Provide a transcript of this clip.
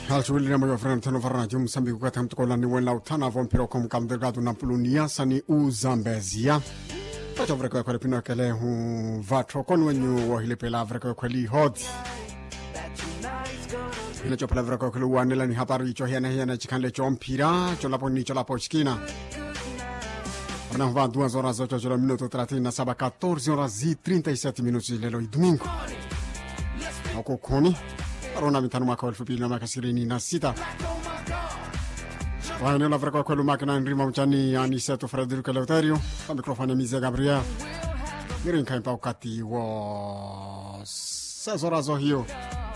halshughuli moyo frena tano farana jum sambi kukata mtukola ni wela utana vo mpira kom kam delgado na pulunia sani uzambezia pacha vreko kwele pino kele hu vatro kon wenyu wo hile pela vreko kweli hot ina chopela vreko kwele wanela ni habari cho hiana hiana chikanle cho mpira cho lapo ni cho lapo chikina Orna va duas horas 8 horas minuto 37 14 horas e 37 minutos lelo i domingo ako koni arona mitano mwaka wa elfu mbili na miaka ishirini na sita waeneo la vreka kwelu makina nrima mchani aniseto frederico eleuterio kwa mikrofoni ya mize gabriel mirinkaimpa ukati wa sezorazo hiyo